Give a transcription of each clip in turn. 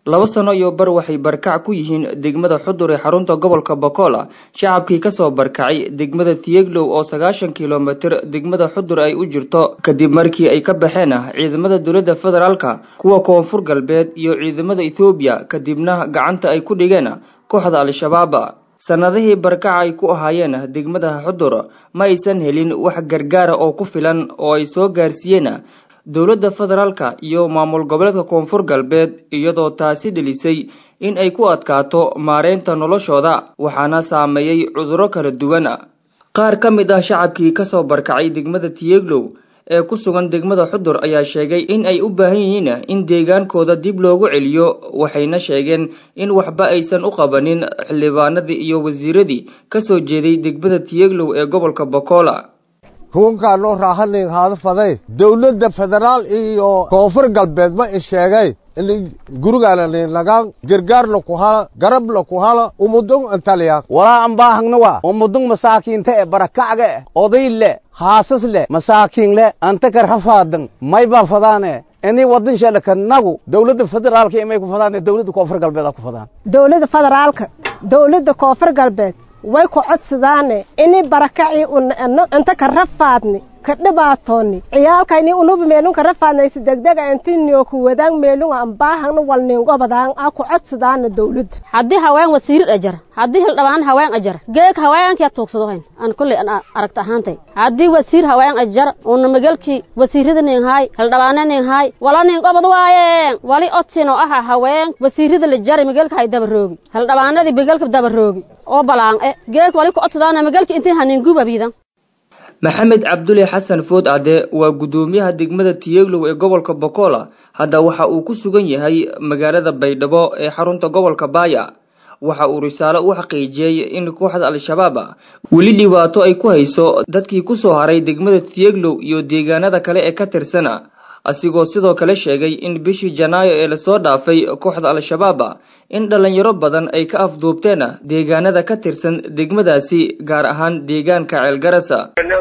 laba sano iyo bar waxay barkac ku yihiin degmada xudur ee xarunta gobolka bokola shacabkii kasoo barkacay degmada tiyeglow oo sagaashan kilomitir degmada xudur ay u jirto kadib markii ay ka baxeen ciidamada dowladda federaalka kuwa koonfur galbeed iyo ciidamada ethoobiya kadibna gacanta ay ku dhigeen kooxda al-shabaab sanadihii barkaca ay ku ahaayeen degmada xudur ma aysan helin wax gargaara oo ku filan oo ay soo gaarsiiyeen dowladda federaalka iyo maamul goboleedka koonfur galbeed iyadoo taasi dhelisay in ay ku adkaato maareynta noloshooda waxaana saameeyey cudurro kala duwan qaar ka mid ah shacabkii kasoo barkacay degmada tiyeglow ee ku sugan degmada xudur ayaa sheegay in ay u baahan yihiin in deegaankooda dib loogu celiyo waxayna sheegeen in waxba aysan u qabanin xildhibaanadii iyo wasiiradii kasoo jeeday degmada tiyeglow ee gobolka bokola ruunkaa noo raahanin haada faday dowladda federaal iyo koonfur galbeed ma i sheegay in gurigaanani nagaan gargaarna ku hala garabna ku hala umudung antaliya walaa ambaahangna waa umudung masaakiinta e barakacga e oday le haasas le masaakiin le anta kar hafaadan may baa fadaane ini waddan shadhaka nagu dowladda federaalka imay ku fadaan dowladda koonfur galbeed ku fadaan dowladda federaalka dowladda koonfur galbeed way ku codsadaane ini barakacii inta ka rafaadni ka dhibaatooni ciyaalkayni unubi meelun ka rafaadnaysi degdega intinio ku wadaan meelunga ambaahangna walningobadaan a ku codsadaana dowladda haddii haween wasiirid ajar haddii hildhabaan haween ajar geeg haweenkia tuugsadohayn an kulley an aragta ahaantay haddii wasiir haween ajar una magalkii wasiirada ninghaay hildhabaana ninghaay wala ningobad waayeen wali odsin oo aha haween wasiirada la jari magalka hay dabaroogi hildhabaanadii magalka dabaroogi oo balaan e geeg wali ku codsadaana magalka intii haningubabiidan maxamed cabduli xasan food cadde waa guddoomiyaha degmada tiyeglow ee gobolka bokola hadda waxa uu ku sugan yahay magaalada baydhabo ee xarunta gobolka baaya waxa uu risaalo u xaqiijiyey in kooxda al-shabaab weli dhibaato ay ku hayso dadkii kusoo haray degmada tiyeglow iyo deegaanada kale ee ka tirsan asigoo sidoo kale sheegay in bishii janaayo ee lasoo dhaafay kooxda al-shabaab in dhallinyaro badan ay ka afduubteen deegaanada ka tirsan degmadaasi gaar ahaan deegaanka ceelgarasa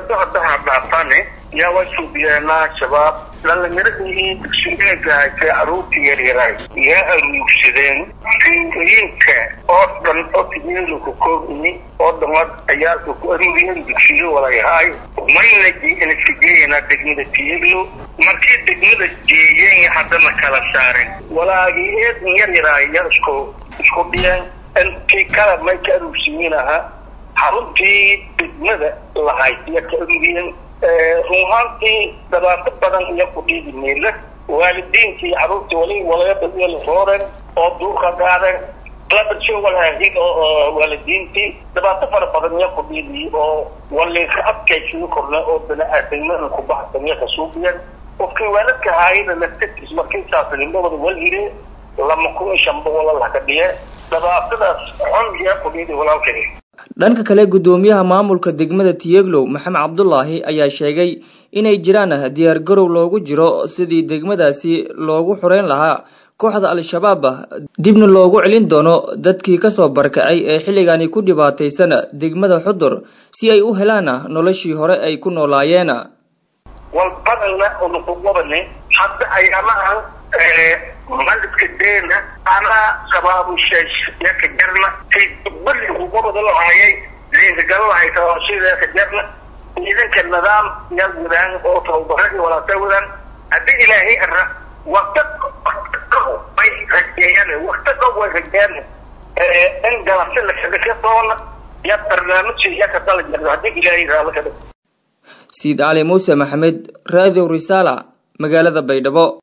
yaa waa suubiyeenaa shabaab dhallinyaradii dugsigeega haysay caruurtii yaryaray yaa aruursadeen fiintooyinka oo dhan oo tigeelu ku koobini oo dhamad ciyaalka ku aruuriyeen dugsiyo walayahaay mayna inasigeeyana degmada tiyeglo markii degmada jeeyeen haddana kala saaren walaagii eedin yaryaraay ya isku isku dhiyeen intii kala may ka aruursiyiin ahaa xaruntii degmada lahayd ya ka aruuriyeen runahaantii dhibaato badan iyo ku dhiigi meela waalidiintii caruurtii wali walayadaiyo rooren oo duurka gaadeen labadshii walaahin oo waalidiintii dhibaato fara badan iyo ku dhiigi oo waliinka adkaysii korna oo bani-aadamada ku baxsan iyo kasuubiyeen qofkii waalidka haayana naftarkiis markii saasnimada walhire lama kun iyo shanba walalaha ka dhiye dhibaatadaas xun iyo ku dhiigi walaalkay dhanka kale guddoomiyaha maamulka degmada tiyeglow maxamed cabdulaahi ayaa sheegay inay jiraan diyaar garow loogu jiro sidii degmadaasi loogu xureyn lahaa kooxda al-shabaab dibna loogu celin doono dadkii kasoo barkacay ee xilligani ku dhibaataysan degmada xudur si ay u helaan noloshii hore ay ku noolaayeen walbadana unukuwabane hadda ayaamahan malidka deena anaa shabaabusheesh yaka jarna kay bali kuwabada lahayay liinkagal lahayta sida yaka jarna ciidanka nidaam yaa wadaan oo tababaradi walaata wadaan haddii ilaahay ara wakta way rajeeyaan wakta dhow way rajeeyaan in galabsi lakadhika doona ya barnaamijka yaka dala jarna haddii ilaahay raala kadhig siid cali muuse maxamed radio risala magaalada baydhabo